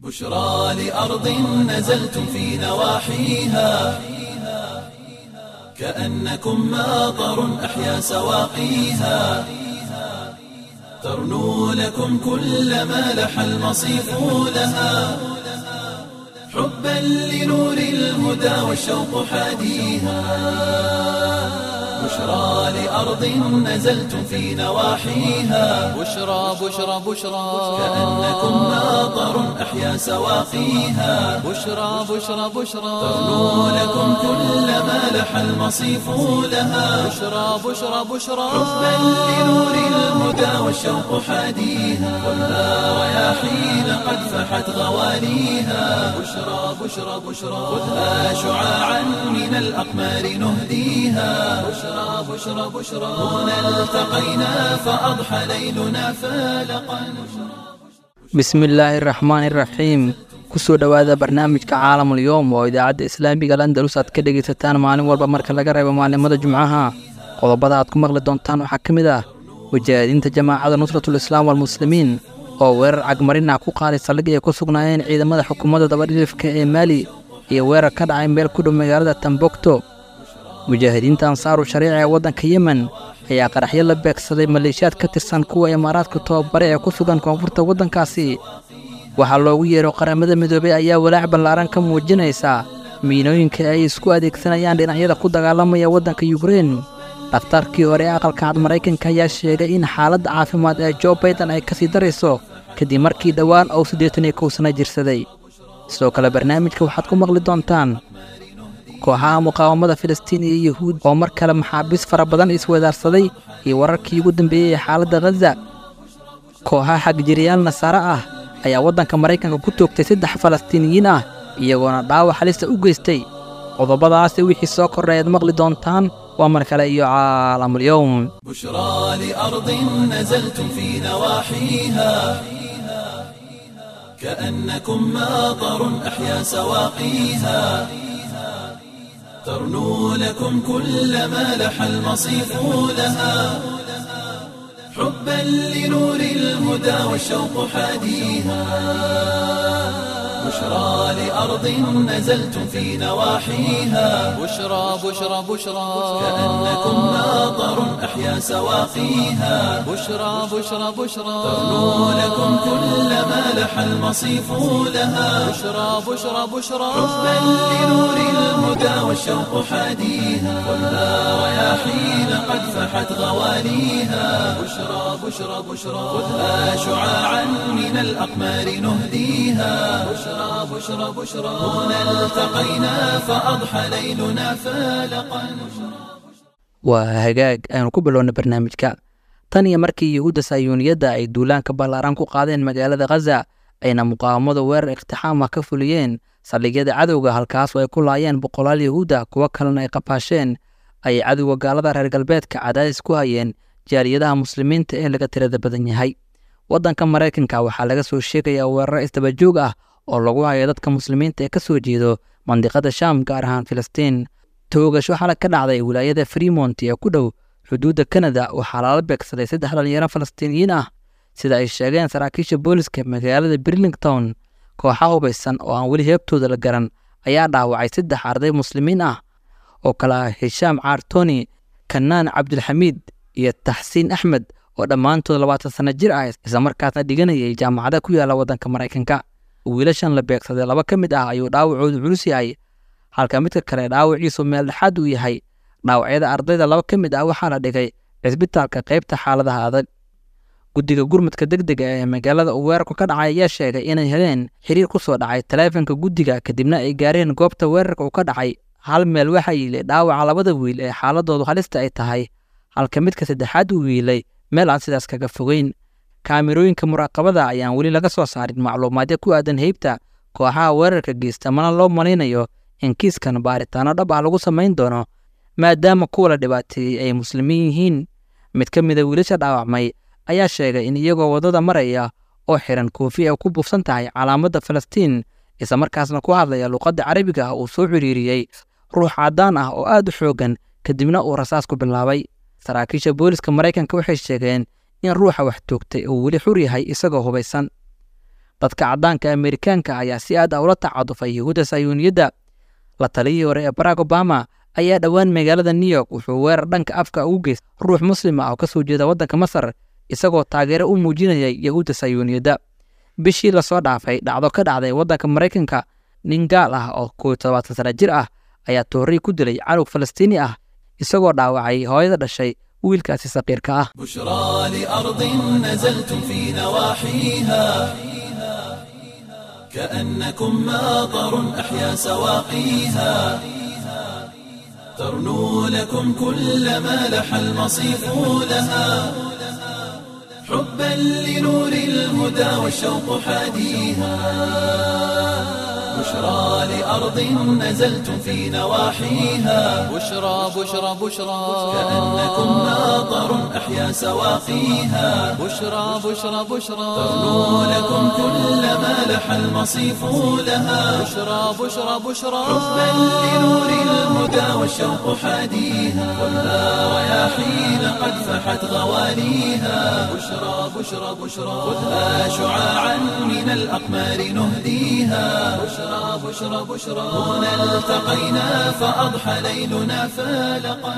بشرى لأرض نزلتم في نواحيها كأنكم ماطر أحيا سواقيها ترنو لكم كل ما لح المصيف لها حبا لنور الهدى والشوق حاديها بشرى لأرض نزلتم في نواحيها بشرى بشرى بشرى كأنكم ماطر أحيا سواقيها بشرى بشرى بشرى ترنو لكم كل ما لح المصيف لها بشرى بشرى بشرى حبا لنور الهدى والشوق حاديها خذها رياحين قد فحت غواليها بشرى بشرى بشرى خذها شعاعا من الأقمار نهديها بشرى بشرى بشرى هنا التقينا فأضحى ليلنا فالقا bismillaahi raxmaani raxiim kusoo dhowaada barnaamijka caalamul yowm oo idaacadda islaamiga landalus aad ka dhegaysataan maalin walba marka laga reebo maalimada jumcaha qodobada aad ku maqli doontaan waxaa ka mid ah wajaahadiinta jamaacada nusratul islaam walmuslimiin oo weerar cagmarin ah ku qaaday saldhig ay ku sugnaayeen ciidamada xukuumadda dabadhilifka ee maali iyo weerar ka dhacay meel ku dhow magaalada tambogto mujaahidiinta ansaaru shariica ee waddanka yemen ayaa qaraxyo la beegsaday maleeshiyaad ka tirsan kuwa imaaraadka tababare ee ku sugan koonfurta waddankaasi waxaa loogu yeero qaramada midoobey ayaa walaac ballaaran ka muujinaysa miinooyinka ay isku adeegsanayaan dhinacyada ku dagaalamaya waddanka yukrein dhakhtarkii hore ee aqalka cad maraykanka ayaa sheegay in xaaladda caafimaad ee jo baydan ay ka sii darayso kadib markii dhowaan uu siddeetan iyo kow sana jirsaday sidoo kale barnaamijka waxaad ku maqli doontaan kooxaha muqaawamada filistiin iyo yuhuud oo mar kale maxaabiis fara badan iswadaarsaday iyo wararkii ugu dambeeyey ee xaaladda khaza kooxaha xagjiriyaal nasaare ah ayaa waddanka maraykanka ku toogtay saddex falastiiniyiin ah iyagoona dhaawac halista u geystay qodobadaasi wixii soo kordhay aad maqli doontaan waa mar kale iyo caalamulyowm بشرى لأرض نزلتم في نواحيها كأنكم ماطر أحيا سواقيها ترنو لكم كل ما لح المصيف لها حبا لنور الهدى والشوق حاديها بشرى لأرض نزلتم في نواحيها بشرى بشرى بشرى كأنكم ماطر أحيا سواقيها بشرى بشرى بشرى ترنو لكم كل ما لح المصيف لها بشرى بشرى بشرى حبا لنور الهدى والشوق حاديها خذها رياحين قد فحت غواليها بشرى بشرى بشرى خذها شعاعا من الأقمار نهديها بشرى بشرى بشرى هنا التقينا فأضحى ليلنا فالقا waa hagaag aynu ku bilowna barnaamijka tan iyo markii yuhuudda sayuuniyadda ay duulaanka ballaaran ku qaadeen magaalada khaza ayna muqaawamadu weerar iqtixaama ka fuliyeen saldhigyada cadowga halkaas oo ay ku laayeen boqolaal yuhuudda kuwo kalena ay qafaasheen ayay cadowga gaalada reer galbeedka cadaadis ku hayeen jaaliyadaha muslimiinta ee laga tirada badan yahay waddanka maraykanka waxaa laga soo sheegayaa weeraro isdabajoog ah oo lagu hayo dadka muslimiinta ee ka soo jeedo mandiqada shaam gaar ahaan filistiin toogasho xalag ka dhacday wilaayada fremont ee ku dhow xuduudda kanada waxaa lala beegsaday saddex dhalinyaro falastiiniyiin ah sida ay sheegeen saraakiisha booliska magaalada birlington kooxa hubaysan oo aan weli heebtooda la garan ayaa dhaawacay saddex arday muslimiin ah oo kale ah hishaam caartoni kanaan cabdulxamiid iyo taxsiin axmed oo dhammaantood labaatan sanno jir ah islamarkaasna dhiganayay jaamacada ku yaalla waddanka maraykanka wiilashan la beegsaday laba ka mid ah ayuu dhaawacoodu culus yahay halka midka kale dhaawaciisu meel dhexaad uu yahay dhaawacyada ardayda laba ka mid ah waxaa la dhigay cisbitaalka qaybta xaaladaha adag guddiga gurmudka degdega ee magaalada uu weerarku ka dhacay ayaa sheegay inay heleen xiriir ku soo dhacay taleefanka guddiga kadibna ay gaareen goobta weerarka uu ka dhacay hal meel waxaa yiilay dhaawaca labada wiil ee xaaladoodu halista ay tahay halka midka saddexaad uu wiilay meel aan sidaas kaga fogeyn kaamirooyinka muraaqabada ayaan weli laga soo saarin macluumaadyo ku aadan heybta kooxaha weerarka geysta mana loo malaynayo in kiiskan baaritaano dhab ah lagu samayn doono maadaama kuwa la dhibaateeyey ay muslimiin yihiin mid ka mida wiilasha dhaawacmay ayaa sheegay in iyagoo waddada maraya oo xiran koofi ay ku buufsan tahay calaamadda falastiin islamarkaasna ku hadlaya luuqadda carabiga ah uu soo xiriiriyey ruux caddaan ah oo aad u xooggan kadibna uu rasaas ku bilaabay saraakiisha booliska maraykanka waxay sheegeen in ruuxa wax toogtay uu weli xur yahay isagoo hubaysan dadka caddaanka amerikaanka ayaa si aad ah ula tacadufay yahuudda sayuuniyadda la taliyii hore ee barack obama ayaa dhowaan magaalada new york wuxuu weerar dhanka afka ugu geystay ruux muslim ah oo ka soo jeeda waddanka masar isagoo taageero u muujinayay yahuudda sayuuniyadda bishii lasoo dhaafay dhacdo ka dhacday waddanka maraykanka nin gaal ah oo kow todobaatan sana jir ah ayaa toorrii ku dilay canug falastiini ah isagoo dhaawacay hooyada dhashay wiilkaasi saqiirka ah بشرى لأرض نزلتم في نواحيها كأنكم ماطر أحيا سواقيها ترنو لكم كل ما لح المصيف لها حبا لنور الهدى والشوق حاديها بشرى لأرض نزلتم في نواحيها بشرى بشرى بشرى كأنكم ماطر أحيا سواقيها بشرى بشرى بشرى ترنو لكم كل ما لح المصيف لها بشرى بشرى بشرى حبا لنور الهدى والشوق حاديها خذها رياحين قد فحت غواليها بشرى بشرى بشرى خذها شعاعا من الأقمار نهديها بشرى بشرى بشرى هنا التقينا فأضحى ليلنا فالقا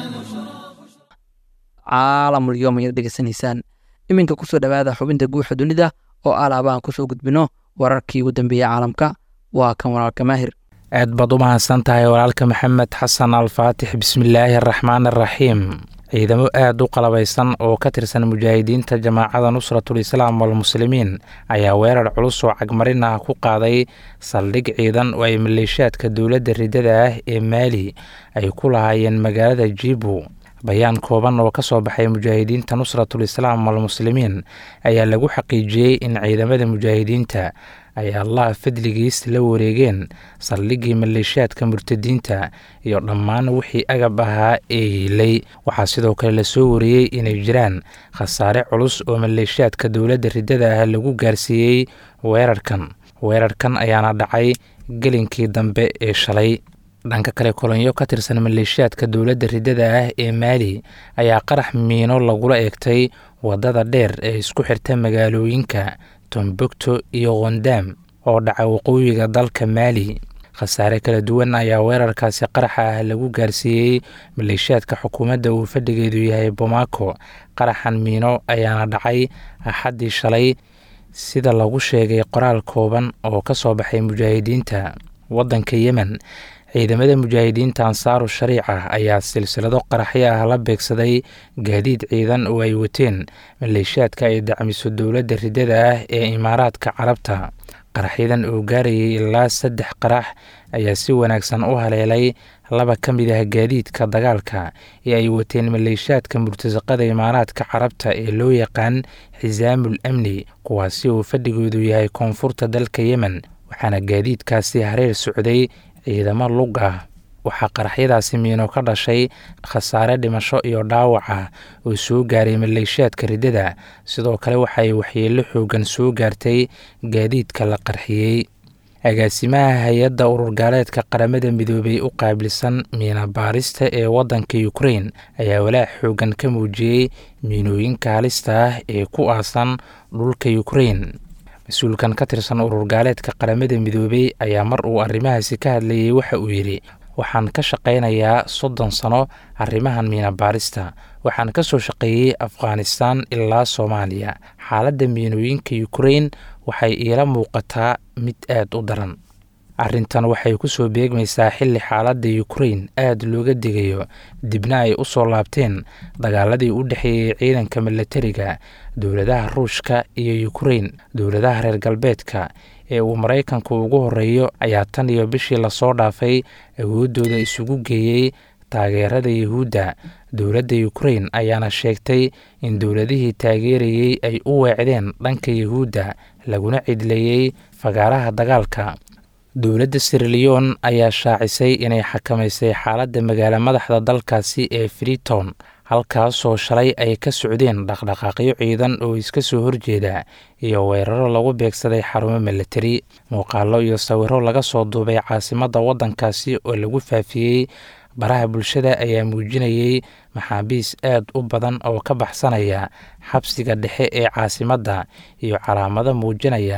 caalamul yoom ayaad dhegeysanaysaan iminka kusoo dhowaada xubinta guuxa dunida oo alaaba aan kusoo gudbino wararkii ugu dambeeyey caalamka waa kan walaalka maahir aad baad u mahadsan tahay walaalka maxamed xasan alfaatix bismillaahi araxmaan araxiim ciidamo aad u qalabaysan oo ka tirsan mujaahidiinta jamaacada nusratul islaam walmuslimiin ayaa weerar culus oo cagmarin ah ku qaaday saldhig ciidan oo ay maleeshaadka dowladda riddada ah ee maali ay ku lahaayeen magaalada jibu bayaan kooban oo ka soo baxay mujaahidiinta nusratul islaam walmuslimiin ayaa lagu xaqiijiyey in ciidamada mujaahidiinta ay allah fadligiis la wareegeen saldhiggii maleeshaadka murtadiinta iyo dhammaan wixii agab ahaa ee hiilay waxaa sidoo kale lasoo wariyey inay jiraan khasaare culus oo maleeshaadka dowladda riddada ah lagu gaarsiiyey weerarkan weerarkan ayaana dhacay gelinkii dambe ee shalay dhanka kale kolonyo ka tirsan maleeshiyaadka dowladda riddada ah ee maali ayaa qarax miino lagula eegtay waddada dheer ee isku xirta magaalooyinka tombogto iyo khondaam oo dhaca waqooyiga dalka maali khasaare kala duwan ayaa weerarkaasi qaraxa ah lagu gaarsiiyey maleeshiyaadka xukuumadda uu fadhigeedu yahay bomaako qaraxan miino ayaana dhacay axaddii shalay sida lagu sheegay qoraal kooban oo ka soo baxay mujaahidiinta waddanka yemen ciidamada mujaahidiinta ansaaru shariica ayaa silsilado qaraxyo ah la beegsaday gaadiid ciidan oo ay wateen maleeshiyaadka ay dacmiso dowladda riddada ah ee imaaraadka carabta qaraxyadan oo gaarayay ilaa saddex qarax ayaa si wanaagsan u haleelay laba ka mid ah gaadiidka dagaalka ee ay wateen maleeshiyaadka murtasaqada imaaraadka carabta ee loo yaqaan xisaamul amni kuwaasi uu fadhigoodu yahay koonfurta dalka yemen waxaana gaadiidkaasi hareer socday ciidamo lug ah waxaa qaraxyadaasi miino ka dhashay khasaare dhimasho iyo dhaawac ah oo soo gaaray maleeshiyaadka riddada sidoo kale waxaay waxyeello xoogan soo gaartay gaadiidka la qarxiyey agaasimaha hay-adda ururgaaleedka qaramada midoobay u qaabilsan miina baarista ee waddanka ukrein ayaa walaac xoogan ka muujiyey miinooyinka halista ah ee ku aasan dhulka ukrein mas-uulkan ka tirsan ururgaaleedka qaramada midoobey ayaa mar uu arrimahaasi ka hadlayay waxa uu yidhi waxaan ka shaqaynayaa soddon sano arrimahan miina baarista waxaan ka soo shaqeeyey afghanistan ilaa soomaaliya xaaladda miinooyinka ukrein waxay iila muuqataa mid aad u daran arrintan waxay ku soo beegmaysaa xilli xaaladda ukrein aad looga digayo dibna ay u soo laabteen dagaaladii u dhexeeyey ciidanka milatariga dowladaha ruushka iyo ukrein dowladaha reer galbeedka ee uu maraykanku ugu horeeyo ayaa tan iyo bishii lasoo dhaafay awooddooda isugu geeyey taageerada yuhuudda dowladda ukrein ayaana sheegtay in dowladihii taageerayey ay u weecdeen dhanka yuhuudda laguna cidleeyey fagaaraha dagaalka dowladda siriliyon ayaa shaacisay inay xakamaysay xaaladda magaalo madaxda dalkaasi ee freeton halkaasoo shalay ay ka socdeen dhaqdhaqaaqyo ciidan oo iska soo horjeeda iyo weeraro lagu beegsaday xarumo milatari muuqaallo iyo sawiro laga soo duubay caasimadda waddankaasi oo lagu faafiyey baraha bulshada ayaa muujinayey maxaabiis aad u badan oo ka baxsanaya xabsiga dhexe ee caasimadda iyo calaamado muujinaya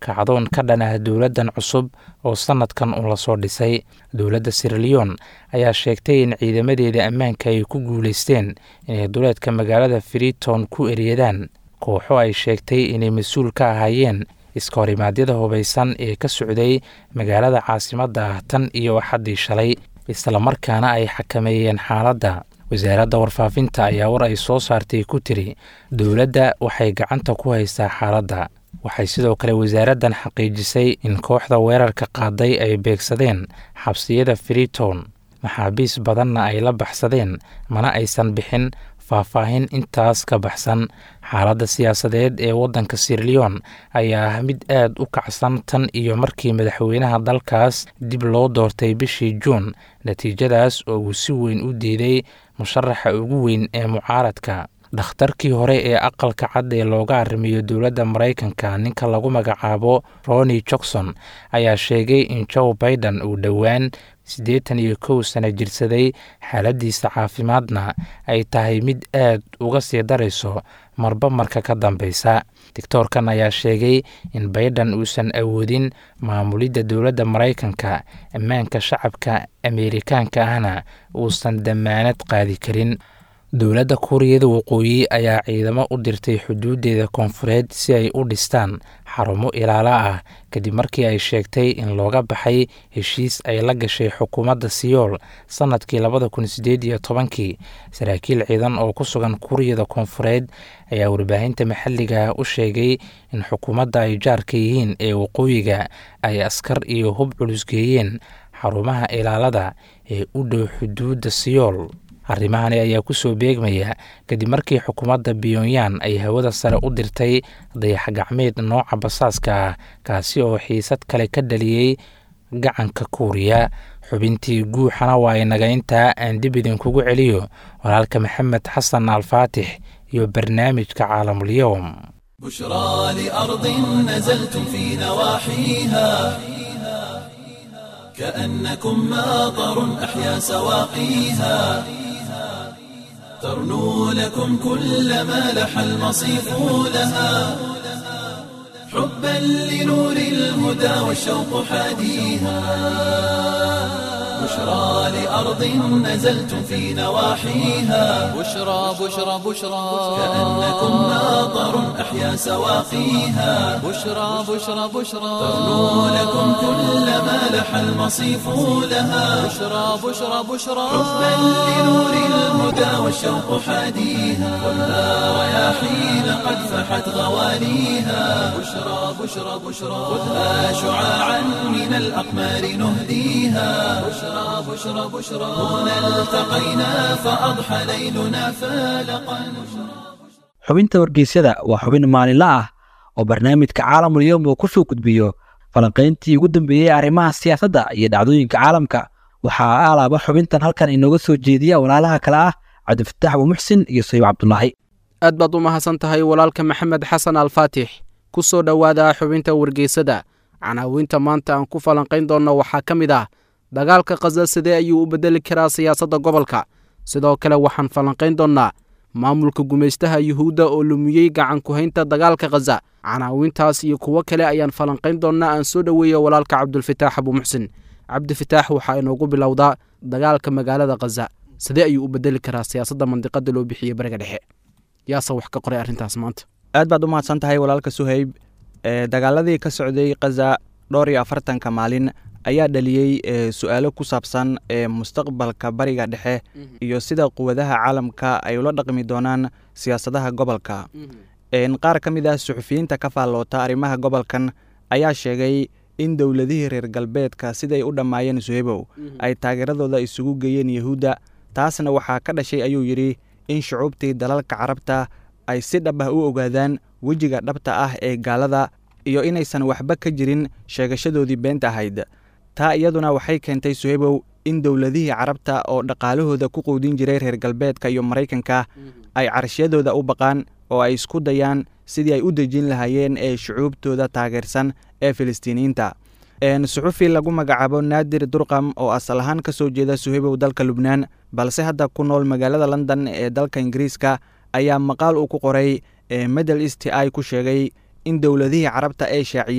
kacdoon ka dhan ah dowladdan cusub oo sannadkan uu lasoo dhisay dowladda sirleon ayaa sheegtay in ciidamadeeda ammaanka ay ku guulaysteen inay duleedka magaalada freeton ku eryadaan kooxo ay sheegtay inay mas-uul ka ahaayeen iska horimaadyada hubaysan ee ka socday magaalada caasimadda ah tan iyo axaddii shalay islamarkaana ay xakameeyeen xaaladda wasaaradda warfaafinta ayaa war ay soo saartay ku tiri dowladda waxay gacanta ku haysaa xaaladda waxay sidoo kale wasaaraddan xaqiijisay in kooxda weerarka qaaday ay beegsadeen xabsiyada freeton maxaabiis badanna ay la baxsadeen mana aysan bixin faahfaahin intaas ka baxsan xaaladda siyaasadeed ee waddanka sirleon ayaa ah mid aad u kacsan tan iyo markii madaxweynaha dalkaas dib loo doortay bishii juun natiijadaas oo uu si weyn u diiday musharaxa ugu weyn ee mucaaradka dhakhtarkii hore ee aqalka cad ee looga arrimiyo dowladda maraykanka ninka lagu magacaabo roni johnson ayaa sheegay in joe baiden uu dhowaan siddeetan iyo kow sano jirsaday xaaladdiisa caafimaadna ay tahay mid aad uga sii darayso marba marka ka dambeysa doctoorkan ayaa sheegay in baiden uusan awoodin maamulidda dowladda maraykanka ammaanka shacabka ameerikaanka ahna uusan dammaanad qaadi karin dowladda kuuriyada waqooyi ayaa ciidamo u dirtay xuduudeeda koonfureed si ay u dhistaan xarumo ilaalo ah kadib markii ay sheegtay in looga baxay heshiis ay la gashay xukuumadda siyool sannadkii labada kun sideed iyo tobankii saraakiil ciidan oo ku sugan kuuriyada koonfureed ayaa warbaahinta maxalliga u sheegay in xukuumadda ay jaarka yihiin ee waqooyiga ay askar iyo hub culusgeeyeen xarumaha ilaalada ee u dhow xuduudda siyool arrimahani ayaa ku soo beegmaya kadib markii xukuumadda pyonyan ay hawada sare u dirtay dayax gacmeed nooca basaaska ah kaasi oo xiisad kale ka dhaliyey gacanka kuuriya xubintii guuxana waa inaga intaa aan dib idinkugu celiyo walaalka maxamed xasan alfaatix iyo barnaamijka caalamulyowm بشرى لأرض نزلتم في نواحيها كأنكم ماطر أحيا سواقيها ترنو لكم كل ما لح المصيف لها حبا لنور الهدى والشوق حاديها بشرى لأرض نزلتم في نواحيها بشرى بشرى بشرى كأنكم ماطر أحيا سواقيها بشرى بشرى بشرى ترنو لكم كل ما لح المصيف لها بشرى بشرى بشرى حبا لنور الهدى والشوق حاديها خذها رياحين قد فحت غواليها بشرى بشرى بشرى خذها شعاعا من الأقمار نهديها بشرى بشرى بشرى هنا التقينا فأضحى ليلنا فالقا xubinta wargeysyada waa xubin maalinle ah oo barnaamijka caalamul yowm uu ku soo gudbiyo falanqayntii ugu dambeeyey arrimaha siyaasadda iyo dhacdooyinka caalamka waxaa alaaba xubintan halkan inooga soo jeediya walaalaha kale ah cabdifataax abuumuxsin iyo sayib cabdulaahi aad baad u mahadsan tahay walaalka maxamed xasan alfaatix ku soo dhowaada xubinta wargeysada canaawinta maanta aan ku falanqayn doonno waxaa ka mid ah dagaalka khaza sidee ayuu u beddeli karaa siyaasadda gobolka sidoo kale waxaan falanqayn doonnaa maamulka gumaystaha yuhuudda oo lumiyey gacan ku-haynta dagaalka khaza canaawintaas iyo kuwo kale ayaan falanqayn doonnaa aan soo dhoweeyo walaalka cabdulfataax abuumuxsin cabdifataax waxaa inoogu bilowdaa dagaalka magaalada khaza sidee ayuu u beddeli karaa siyaasadda mandiqada loo bixiyey bariga dhexe yaase wax ka qoray arrintaas maanta aad baad u mahadsan tahay walaalka suhayb ee dagaaladii ka socday khaza dhowr iyo afartanka maalin ayaa dhaliyey su-aalo ku saabsan ee mustaqbalka bariga dhexe iyo sida quwadaha caalamka ay ula dhaqmi doonaan siyaasadaha gobolka qaar ka mid ah suxufiyiinta ka faalloota arrimaha gobolkan ayaa sheegay in dowladihii reer galbeedka siday u dhammaayeen suhebow ay taageeradooda isugu geeyeen yuhuudda taasna waxaa ka dhashay ayuu yidhi in shucuubtii dalalka carabta ay si dhab ah u ogaadaan wejiga dhabta ah ee gaalada iyo inaysan waxba ka jirin sheegashadoodii beenta ahayd taa iyaduna waxay keentay suhebow in dowladihii carabta oo dhaqaalahooda ku quudin jiray reer galbeedka iyo maraykanka ay carashiyadooda u baqaan oo ay isku dayaan sidii ay u dejin lahaayeen ee shucuubtooda taageersan ee filistiiniyiinta suxufi lagu magacaabo naadir durqam oo asal ahaan ka soo jeeda suhebow dalka lubnaan balse hadda ku nool magaalada london ee dalka ingiriiska ayaa maqaal uu ku qoray ee middle east i ku sheegay in dowladihii carabta ee shaaciyey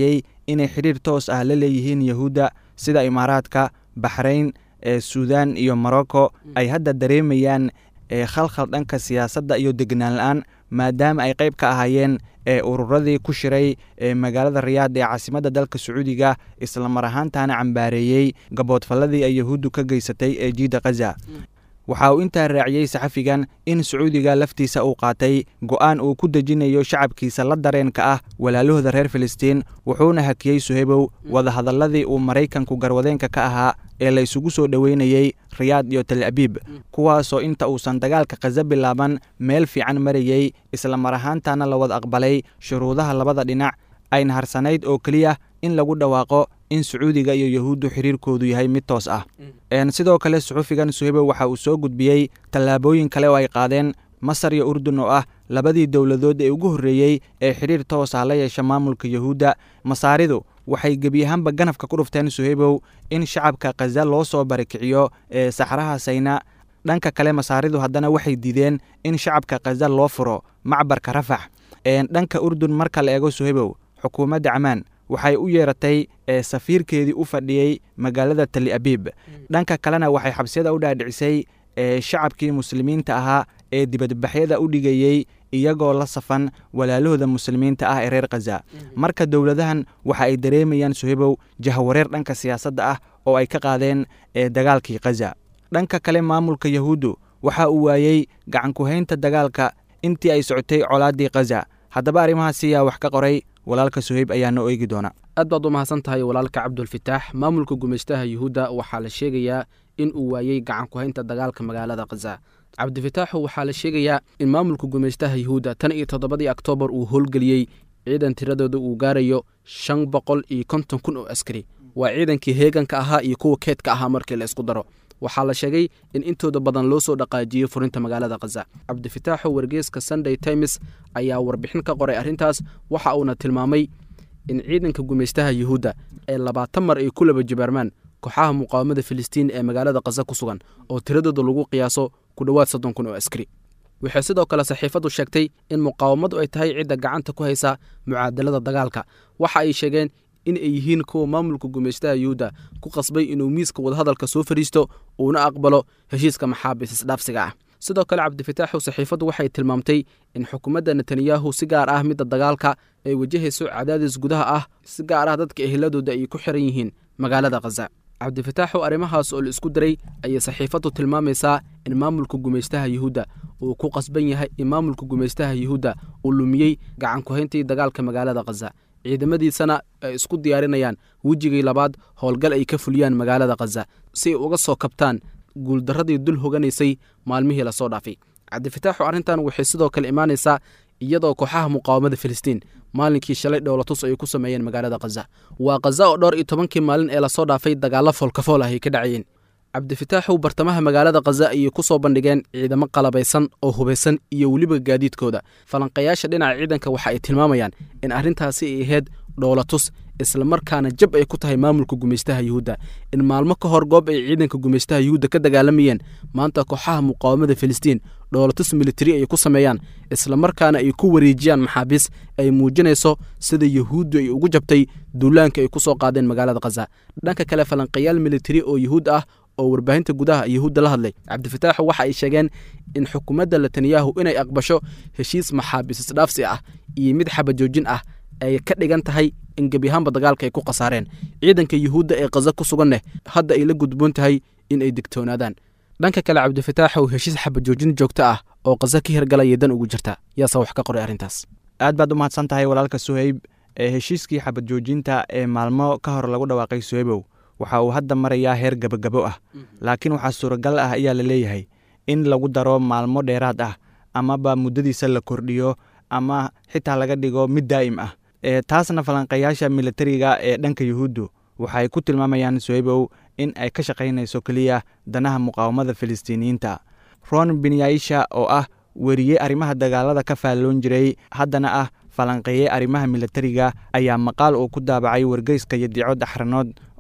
inay xidhiir toos ah la leeyihiin yahuudda sida imaaraadka baxrayn ee suudaan iyo morocco ay hadda dareemayaan ee khalkhal dhanka siyaasadda iyo degnaan la-aan maadaama ay qayb ka ahaayeen ee ururadii ku shiray ee magaalada riyaad ee caasimadda dalka sacuudiga islamar ahaantaana cambaareeyey gaboodfalladii ay yahuuddu ka geysatay ee jiidda khaza waxa uu intaa raaciyey saxafigan in sacuudiga laftiisa uu qaatay go'aan uu ku dejinayo shacabkiisa la dareenka ah walaalahooda reer filistiin wuxuuna hakiyey suhebow wadahadalladii uu maraykanku garwadeenka ka ahaa ee la isugu soo dhoweynayey riyaad iyo tel abiib kuwaasoo inta uusan dagaalka khaza bilaaban meel fiican marayey islamar ahaantaana la wada aqbalay shuruudaha labada dhinac ayna harsanayd oo keliya in lagu dhawaaqo in sacuudiga iyo yahuuddu xiriirkoodu yahay mid toos ah sidoo kale suxufigan suhebow waxa uu soo gudbiyey tallaabooyin kale oo ay qaadeen masar iyo urdun oo ah labadii dowladood ee ugu horreeyey ee xidhiir toos ah la yeesha maamulka yahuudda masaaridu waxay gebi ahaanba ganafka ku dhufteen suhebow in shacabka khaza loo soo barikiciyo ee saxraha sayna dhanka kale masaaridu haddana waxay diideen in shacabka khaza loo furo macbarka rafax dhanka urdun marka la eego suhebow xukuumadda camaan waxay u yeeratay ee safiirkeedii u fadhiyey magaalada tali abiib dhanka kalena waxay xabsiyada u dhaadhicisay ee shacabkii muslimiinta ahaa ee dibadbaxyada u dhigayey iyagoo la safan walaalahooda muslimiinta ah ee reer khaza marka dowladahan waxa ay dareemayaan suhebow jahwareer dhanka siyaasadda ah oo ay ka qaadeen ee dagaalkii khaza dhanka kale maamulka yahuuddu waxa uu waayey gacankuhaynta dagaalka intii ay socotay colaaddii khaza haddaba arrimahaasi yaa wax ka qoray walaalka suheyb ayaa noo eegi doona aad baad u mahadsan tahay walaalka cabdulfitaax maamulka gumaystaha yuhuudda waxaa la sheegayaa in uu waayey gacan ku-haynta dagaalka magaalada khaza cabdifitaaxu waxaa la sheegayaa in maamulka gumaystaha yuhuudda tan iyo toddobadii oktoobar uu howlgeliyey ciidan tiradooda uu gaarayo shan boqol iyo konton kun oo askari waa ciidankii heeganka ahaa iyo kuwa keedka ahaa markii la isku daro waxaa la sheegay in intooda badan loo soo dhaqaajiyey furinta magaalada khaza cabdifitaaxu wargeeska sunday times ayaa warbixin ka qoray arrintaas waxa uuna tilmaamay in ciidanka gumaystaha yuhuudda ee labaatan mar ay ku laba jibaarmaan kooxaha muqaawamada filistiin ee magaalada khaza ku sugan oo tiradooda lagu qiyaaso ku dhowaad soddon kun oo askari waxay sidoo kale saxiifaddu sheegtay in muqaawamadu ay tahay cidda gacanta ku haysa mucaadalada dagaalka waxa ay sheegeen in ay yihiin kuwa maamulka gumaystaha yuhuudda ku qasbay inuu miiska wadahadalka soo fadhiisto uuna aqbalo heshiiska maxaabiis isdhaafsiga ah sidoo kale cabdifitaaxu saxiifaddu waxay tilmaamtay in xukuumadda netanyahu si gaar ah midda dagaalka ay wajahayso cadaadis gudaha ah si gaar ah dadka eheladooda ay ku xiran yihiin magaalada khaza cabdifitaaxu arrimahaas oo la isku daray ayay saxiifaddu tilmaamaysaa in maamulka gumaystaha yuhuudda uu ku qasban yahay in maamulka gumaystaha yuhuudda uu lumiyey gacan ku-hayntii dagaalka magaalada khaza ciidamadiisana ay isku diyaarinayaan wejigii labaad howlgal ay ka fuliyaan magaalada khaza si ay uga soo kabtaan guuldarradii dul hoganaysay maalmihii lasoo dhaafay cabdifitaaxu arrintan waxay sidoo kale imaanaysaa iyadoo kooxaha muqaawamada filistiin maalinkii shalay dhowlatus ay ku sameeyeen magaalada khaza waa khaza oo dhowr iyo tobankii maalin ee lasoo dhaafay dagaallo foolkafool ah ay ka dhacayeen cabdifitaaxu bartamaha magaalada khaza ayay ku soo bandhigeen ciidamo qalabaysan oo hubaysan iyo weliba gaadiidkooda falanqayaasha dhinaca ciidanka waxa ay tilmaamayaan in arrintaasi ay ahayd dhowlatus islamarkaana jab ay ku tahay maamulka gumaystaha yuhuudda in maalmo ka hor goob ay ciidanka gumaystaha yuhuudda ka dagaalamayeen maanta kooxaha muqaawamada filistiin dhowlatus militari ay ku sameeyaan islamarkaana ay ku wareejiyaan maxaabiis ay muujinayso sida yuhuuddu ay ugu jabtay duulaanka ay ku soo qaadeen magaalada khaza dhanka kale falanqayaal militari oo yuhuud ah oo warbaahinta gudaha yuhuudda la hadlay cabdifitaaxu waxa ay sheegeen in xukuumadda netanyahu inay aqbasho heshiis maxaabiis isdhaafsi ah iyo mid xabajoojin ah ay ka dhigan tahay in gebiyahaanba dagaalka ay ku khasaareen ciidanka yuhuudda ee khaza ku sugan neh hadda ay la gudboon tahay in ay digtoonaadaan dhanka kale cabdifitaaxu heshiis xabajoojin joogto ah oo khaza ka hirgalaya dan ugu jirta yaase wax ka qoray arrintaas aad baad u mahadsan tahay walaalka suheyb ee heshiiskii xabad joojinta ee maalmo ka hor lagu dhawaaqay suheybow waxa uu hadda marayaa heer gabagabo ah laakiin waxaa suuragal ah ayaa la leeyahay in lagu daro maalmo dheeraad ah amaba muddadiisa la kordhiyo ama xitaa laga dhigo mid daa'im ah taasna falanqayaasha militariga ee dhanka yuhuuddu waxay ku tilmaamayaan suheybow in ay ka shaqaynayso keliya danaha muqaawamada filistiiniyiinta ron binyaisha oo ah weriye arrimaha dagaalada ka faalloon jiray haddana ah falanqeeye arrimaha militariga ayaa maqaal uu ku daabacay wargeyska yadiico daxranood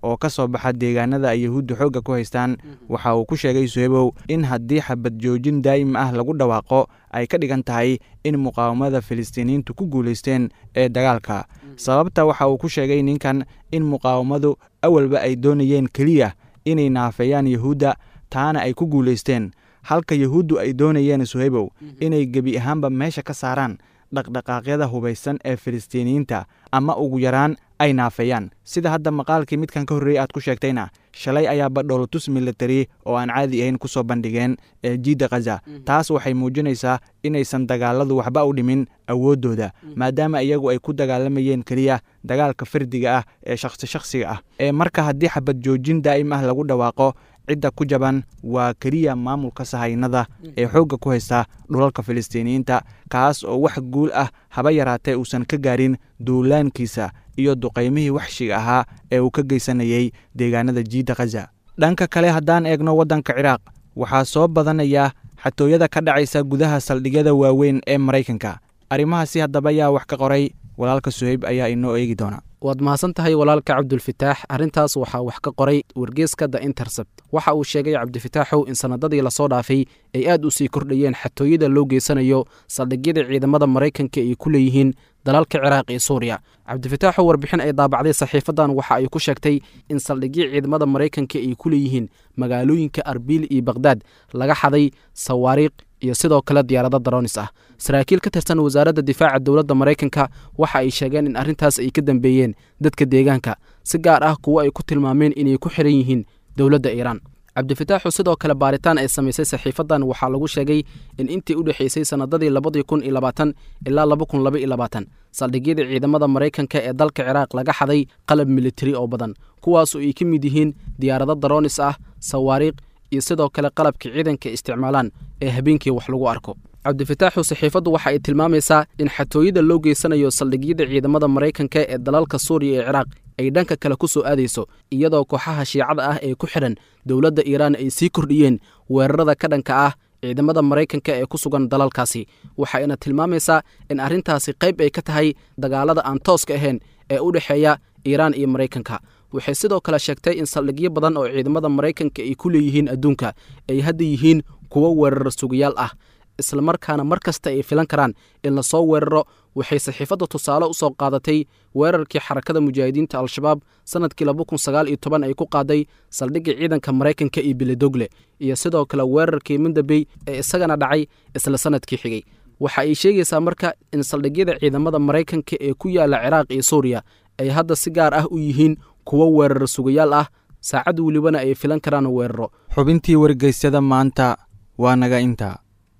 oo ka soo baxa deegaanada ay yahuudda xoogga ku haystaan waxa uu ku sheegay suhebow in haddii xabad joojin daa'im ah lagu dhawaaqo ay ka dhigan tahay in muqaawamada filistiiniyiintu ku guulaysteen ee dagaalka sababta waxa uu ku sheegay ninkan in muqaawamadu awalba ay doonayeen keliya inay naafeeyaan yahuudda taana ay ku guulaysteen halka yahuuddu ay doonayeen suhebow inay gebi ahaanba meesha ka saaraan dhaqdhaqaaqyada hubaysan ee filistiiniyiinta ama ugu yaraan ay naafeeyaan sida hadda maqaalkii midkan ka horreeyey aad ku sheegtayna shalay ayaaba dhowlatus military oo aan caadi ahayn ku soo bandhigeen ee jiidda khaza taas waxay muujinaysaa inaysan dagaaladu waxba u dhimin awooddooda maadaama iyagu ay ku dagaalamayeen keliya dagaalka fardiga ah ee shakhsi shakhsiga ah ee marka haddii xabad joojin daa'im ah lagu dhawaaqo cidda ku jaban waa keliya maamulka sahaynada ee xoogga ku haysta dhulalka filistiiniyiinta kaas oo wax guul ah haba yaraatee uusan ka gaarin duulaankiisa iyo duqaymihii waxshiga ahaa ee uu ka geysanayey deegaanada jiidda khaza dhanka kale haddaan eegno waddanka ciraaq waxaa soo badanaya xatooyada ka dhacaysa gudaha saldhigyada waaweyn ee maraykanka arrimahaasi haddaba yaa wax ka qoray walaalka suheyb ayaa inoo eegi doona waad mahadsan tahay walaalka cabdulfitaax arrintaas waxaa wax ka qoray wargeeska the intercept waxa uu sheegay cabdifitaaxow in sannadadii lasoo dhaafay ay aad u sii kordhayeen xatooyada loo geysanayo saldhigyada ciidamada maraykanka ay ku leeyihiin dalalka ciraaq iyo suuriya cabdifitaaxow warbixin ay daabacday saxiifadan waxa ay ku sheegtay in saldhigyo ciidamada maraykanka ay ku leeyihiin magaalooyinka arbiil iyo bakhdad laga xaday sawaariikh iyo sidoo kale diyaarado daroonis ah saraakiil ka tirsan wasaaradda difaaca dowladda maraykanka waxa ay sheegeen in arrintaas ay ka dambeeyeen dadka deegaanka si gaar ah kuwo ay ku tilmaameen inay ku xiran yihiin dowladda iiraan cabdifitaaxu sidoo kale baaritaan ay samaysay saxiifadan waxaa lagu sheegay in intii u dhexaysay sannadadii labadii kun iyo labaatan ilaa laba kun laba iyo labaatan saldhigyada ciidamada maraykanka ee dalka ciraaq laga xaday qalab militari oo badan kuwaasoo ay ka mid yihiin diyaarado daroonis ah sawaariikh iyo sidoo kale qalabka ciidanka isticmaalaan ee habeenkii wax lagu arko cabdifitaaxu saxiifaddu waxa ay tilmaamaysaa in xatooyada loo geysanayo saldhigyada ciidamada maraykanka ee dalalka suuriya ee ciraaq ay dhanka kale ku soo aadayso iyadoo kooxaha shiicada ah ee ku xidhan dowladda iiraan ay sii kordhiyeen weerarada ka dhanka ah ciidamada maraykanka ee ku sugan dalalkaasi waxayna tilmaamaysaa in arrintaasi qayb ay ka tahay dagaalada aan tooska ahayn ee u dhexeeya iiraan iyo maraykanka waxay sidoo kale sheegtay in saldhigyo badan oo ciidamada maraykanka ay ku leeyihiin adduunka ay hadda yihiin kuwo weeraro sugayaal ah islamarkaana mar kasta ay filan karaan in lasoo weeraro waxay saxiifadda tusaale u soo qaadatay weerarkii xarakada mujaahidiinta al-shabaab sannadkii laba kun sagaal iyo toban ay ku qaaday saldhigga ciidanka maraykanka iyo bilidogle iyo sidoo kale weerarkii mindabey ee isagana dhacay isla sannadkii xigay waxa ay sheegaysaa marka in saldhigyada ciidamada maraykanka ee ku yaala ciraaq iyo suuriya ay hadda si gaar ah u yihiin kuwo weeraro sugayaal ah saacad welibana ay filan karaan weeraro xubintii wargeysyada maanta waa naga intaa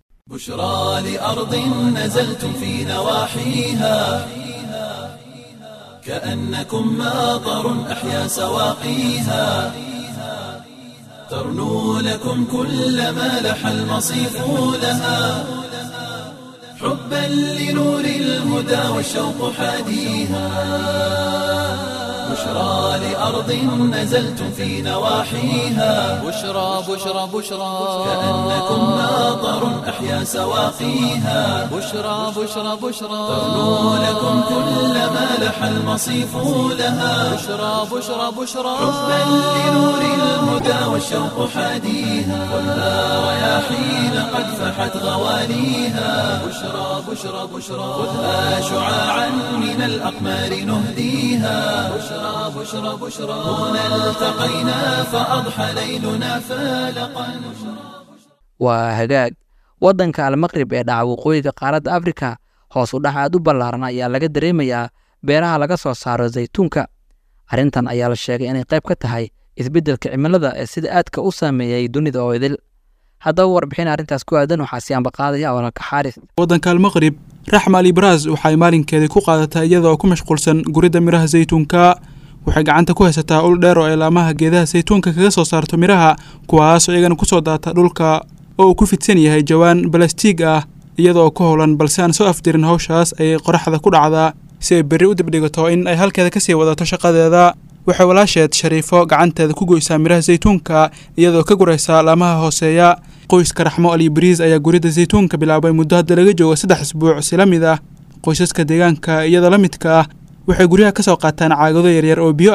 بشرى لأرض نزلتم في نواحيها كأنكم ماطر أحيا سواقيها ترنو لكم كل ما لح المصيف لها حبا لنور الهدى والشوق حاديها بشرى لأرض نزلتم في نواحيها بشرى بشرى بشرى كأنكم ماطر أحيا سواقيها بشرى بشرى بشرى ترنو لكم كل ما لح المصيف لها بشرى بشرى بشرى حبا لنور الهدى والشوق حاديها خذها رياحين قد فحت غواليها بشرى بشرى بشرى خذها شعاعا من الأقمار نهديها بشرى بشرى بشرى هنا التقينا فأضحى ليلنا فالقا waa hagaag waddanka almaqrib ee dhaca waqooyiga qaaradda afrika hoos u dhac aad u ballaaran ayaa laga dareemayaa beeraha laga soo saaro zaytuunka arrintan ayaa la sheegay inay qayb ka tahay isbeddelka cimilada ee sida aadka u saameeyey dunida oo idil haddaba warbixin arrintaas ku aadan waxaa si ambaqaadaya walaalka xaaris waddanka almaqrib raxma ali baraas waxay maalinkeedii ku qaadataa iyadaoo ku mashquulsan guridda midhaha saytuunka waxay gacanta ku haysataa ul dheer oo ilaamaha geedaha saytuunka kaga soo saarto midhaha kuwaasoo iyagana ku soo daata dhulka oo uu ku fidsan yahay jawaan balastiig ah iyadoo ku howlan balse aan soo afdirin hawshaas ayay qoraxda ku dhacdaa si ay berri u dibdhigato in ay halkeeda kasii wadato shaqadeeda waxay walaasheed shariifo gacanteeda ku goysaa midhaha saytuunka iyadoo ka guraysa laamaha hooseeya qoyska raxmo ali bariis ayaa guridda saytuunka bilaabay muddo hadda laga joogo saddex isbuuc si la mid ah qoysaska deegaanka iyadoo la midka ah waxay guryaha ka soo qaataan caagado yaryar oo biyo ah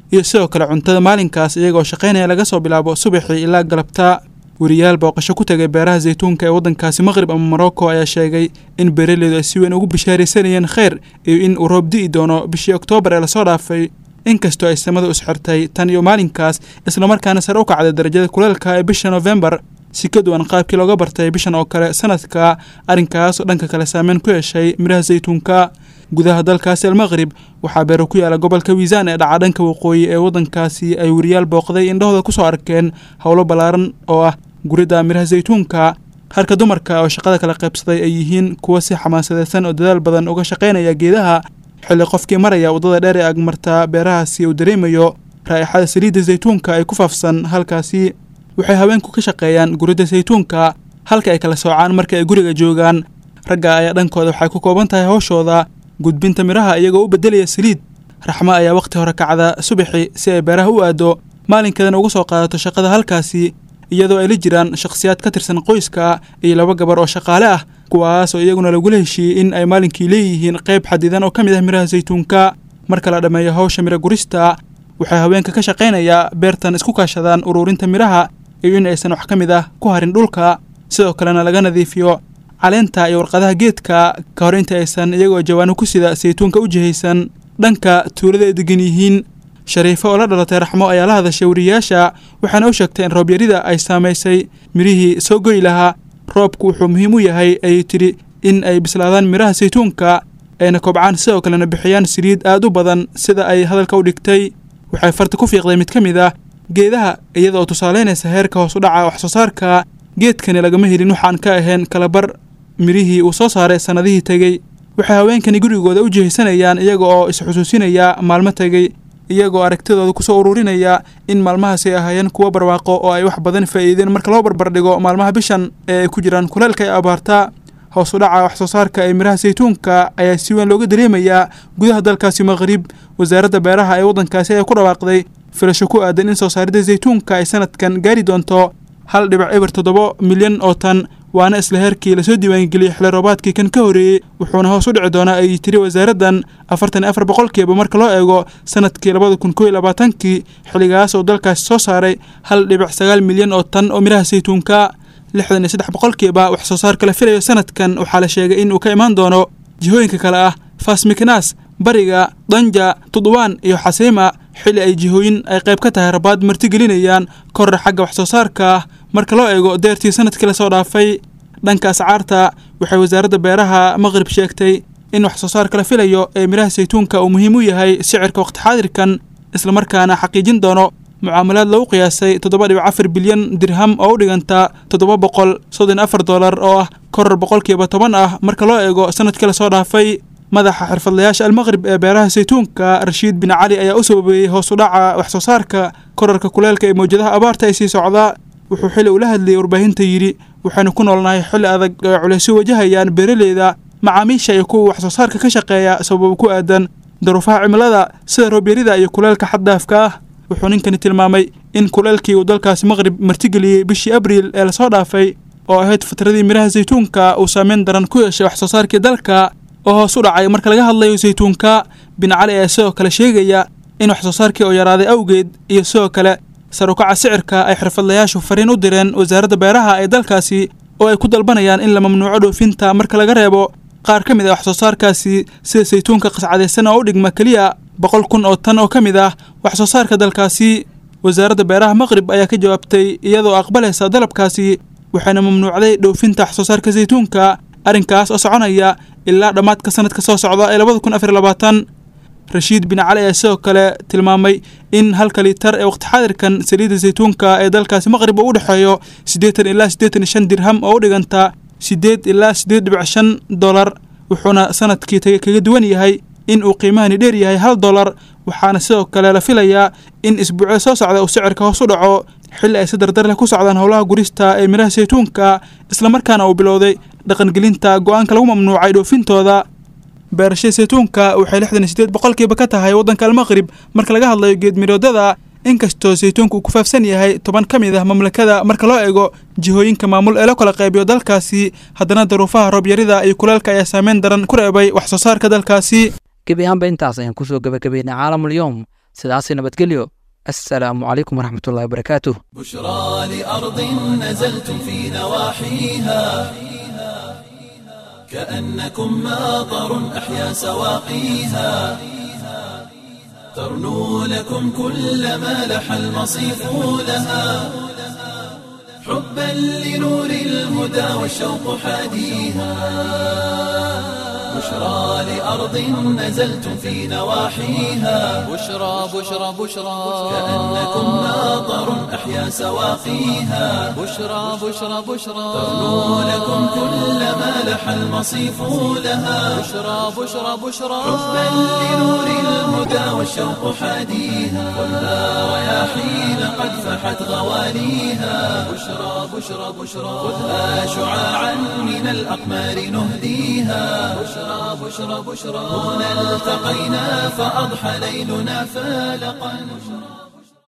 iyo sidoo kale cuntada maalinkaas iyagoo shaqaynaya laga soo bilaabo subaxii ilaa galabta weriyaal booqasho ku tegay beeraha saytuunka ee waddankaasi maqrib ama morocco ayaa sheegay in beeraleydu ay si weyn ugu bishaaraysanayeen kheyr iyo in uu roob di'i doono bishii oktoobar ee lasoo dhaafay inkastoo ay samadu isxirtay tan iyo maalinkaas islamarkaana sare u kacday darajada kuleelka ee bisha nofembar si ka duwan qaabkii looga bartay bishan oo kale sanadka arrinkaas oo dhanka kale saameyn ku yeeshay midhaha saytuunka gudaha dalkaasi almaqrib waxaa beero ku yaala gobolka wiisaan ee dhaca dhanka waqooyi ee waddankaasi ay weriyaal booqday indhahooda kusoo arkeen howlo ballaaran oo ah guridda midhaha saytuunka halka dumarka oo shaqada kala qaybsaday ay yihiin kuwa si xamaasadeysan oo dadaal badan uga shaqaynaya geedaha xilli qofkii maraya waddada dheer ee agmarta beerahaasi uu dareemayo raa'ixada saliidda saytuunka ay ku faafsan halkaasi waxay haweenku ka shaqeeyaan guridda saytuunka halka ay kala soocaan marka ay guriga joogaan ragga ayaa dhankooda waxay ku kooban tahay howshooda gudbinta midhaha iyagoo u beddelaya saliid raxmo ayaa wakhti hore kacda subaxi si ay beeraha u aado maalinkeedana uga soo qaadato shaqada halkaasi iyadoo ay la jiraan shakhsiyaad ka tirsan qoyska iyo laba gabar oo shaqaale ah kuwaas oo iyaguna lagula heshiiyey in ay maalinkii leeyihiin qayb xadidan oo ka mid ah midhaha saytuunka marka la dhammeeyo hawsha midho gurista waxay haweenka ka shaqaynayaa beertan isku kaashadaan ururinta midhaha iyo in aysan wax ka mid ah ku harin dhulka sidoo kalena laga nadiifiyo caleenta iyo warqadaha geedka ka hor inta aysan iyagoo jawaano ku sida saytuunka u jihaysan dhanka tuulada ay degan yihiin shariifo oo la dhalatay raxmo ayaa la hadashay weriyayaasha waxaana u sheegtay in roobyarida ay saamaysay midhihii soo goy lahaa roobku wuxuu muhiim u yahay ayay tidhi in ay bislaadaan midhaha saytuunka ayna kobcaan sidoo kalena bixiyaan saliid aad u badan sida ay hadalka u dhigtay waxay farta ku fiiqday mid ka mid ah geedaha iyada oo tusaalaynaysa heerka hoos u dhaca wax soo saarka geedkani lagama helin waxaan ka ahayn kalabar midhihii uu soo saaray sannadihii tegey waxay haweenkani gurigooda u jihaysanayaan iyaga oo isxusuusinaya maalmo tegey iyagoo aragtidooda kusoo ururinaya in maalmahaasi ay ahaayeen kuwo barwaaqo oo ay wax badan faa'iideen marka loo barbardhigo maalmaha bishan ee ay ku jiraan kuleelka ee abaarta hoos u dhaca wax soo saarka ee midhaha saytuunka ayaa si weyn looga dareemayaa gudaha dalkaasi maqrib wasaaradda beeraha ee waddankaasi ayaa ku dhawaaqday filasho ku aadan in soo saaridda saytuunka ay sanadkan gaari doonto hal dhibic eber toddoba milyan oo tan waana isla heerkii lasoo diiwaangeliyey xilli roobaadkii kan ka horreeyey wuxuuna hoos u dhici doonaa ay tiri wasaaraddan afartan iyo afar boqolkiiba marka loo eego sanadkii labada kun kow iyo labaatankii xilligaas oo dalkaasi soo saaray hal dhibic sagaal milyan oo tan oo midhaha saytuunka lixdan iyo saddex boqolkiiba wax soo saarka la filayo sanadkan waxaa la sheegay in uu ka imaan doono jihooyinka kale ah fasmiknas bariga danja tudwaan iyo xasiima xilli ay jihooyin ay qayb ka tahay rabaad martigelinayaan korra xagga wax soo saarka ah marka loo eego deertii sanadkii lasoo dhaafay dhanka ascaarta waxay wasaaradda beeraha maqrib sheegtay in wax soo saarka la filayo ee midhaha saytuunka uu muhiim u yahay sicirka waqti xaadirkan islamarkaana xaqiijin doono mucaamalaad lagu qiyaasay toddoba dhibic afar bilyan dirham oo u dhiganta toddoba boqol soddon afar dollar oo ah koror boqolkiiba toban ah marka loo eego sanadkii lasoo dhaafay madaxa xirfadlayaasha almaqrib ee beeraha saytuunka rashiid bin cali ayaa u sababeeyey hoos u dhaca wax soo saarka korarka kuleelka ee mawjadaha abaarta ay sii socdaa wuxuu xili ula hadlayay warbaahinta yidhi waxaynu ku noolnahay xilli adag oo ay culaysyo wajahayaan beeraleyda macaamiisha iyo kuwa wax soo saarka ka shaqeeya sababa ku aadan daruufaha cimilada sida roobyarida iyo kuleelka xaddaafka ah wuxuu ninkani tilmaamay in kuleelkii uu dalkaasi maqrib martigeliyey bishii abriil ee lasoo dhaafay oo ahayd fatradii midhaha saytuunka uu saameyn daran ku yeeshay wax soo saarkii dalka oo hoos u dhacay marka laga hadlayo saytuunka bin cali ayaa sidoo kale sheegaya in wax soo saarkii oo yaraaday awgeed iyo sidoo kale sarukaca sicirka ay xirfadlayaashu fariin u direen wasaaradda beeraha ee dalkaasi oo ay ku dalbanayaan in la mamnuuco dhoofinta marka laga reebo qaar ka mid ah wax soo saarkaasi sida saytuunka qascadaysan oo u dhigma keliya boqol kun oo tan oo ka mid ah wax soo saarka dalkaasi wasaaradda beeraha maqrib ayaa ka jawaabtay iyadoo aqbalaysa dalabkaasi waxayna mamnuucday dhoofinta wax soo saarka saytuunka arrinkaas oo soconaya ilaa dhammaadka sanadka soo socda ee labada kun afar labaatan rashiid bin cali ayaa sidoo kale tilmaamay in halka liitar ee waqti xaadirkan saliidda saytuunka ee dalkaasi maqrib uu u dhexeeyo siddeetan ilaa siddeetan iyo shan dirham oo u dhiganta siddeed ilaa siddeed dhibic shan dollar wuxuuna sanadkii tagay kaga duwan yahay in uu qiimahani dheer yahay hal dollar waxaana sidoo kale la filayaa in isbuucyo soo socda uu sicirka hoos u dhaco xilli ay si dardar leh ku socdaan howlaha gurista ee midhaha saytuunka islamarkaana uu bilowday dhaqangelinta go-aanka lagu mamnuucay dhoofintooda beerashada saytuunka waxay lixdan iyo siddeed boqolkiiba ka tahay waddanka almaqrib marka laga hadlayo geedmiroodada inkastoo saytuunka uu ku faafsan yahay toban ka mid ah mamlakada marka loo eego jihooyinka maamul ee la kala qaybiyo dalkaasi haddana daruufaha roobyarida iyo kuleelka ayaa saameyn daran ku reebay wax soo saarka dalkaasi gebi ahaanba intaas ayaan kusoo gabagabaynay caalamul yowm sidaasi nabadgelyo assalaamu calaykum waraxmatullahi wabarakaatuh بشرى لأرض نزلتم في نواحيها كأنكم ماطر أحيا سواقيها ترنو لكم كل ما لح المصيف لها حبا لنور الهدى والشوق حاديها بشرى لأرض نزلتم في نواحيها بشرى بشرى بشرى كأنكم ماطر أحيا سواقيها بشرى بشرى بشرى ترنو لكم كل ما لح المصيف لها بشرى بشرى بشرى حبا لنور الهدى والشوق حاديها خذها رياحين قد فحت غواليها بشرى بشرى بشرى خذها شعاعا من الأقمار نهديها بشرى بشرى بشرى هنا التقينا فأضحى ليلنا فالقا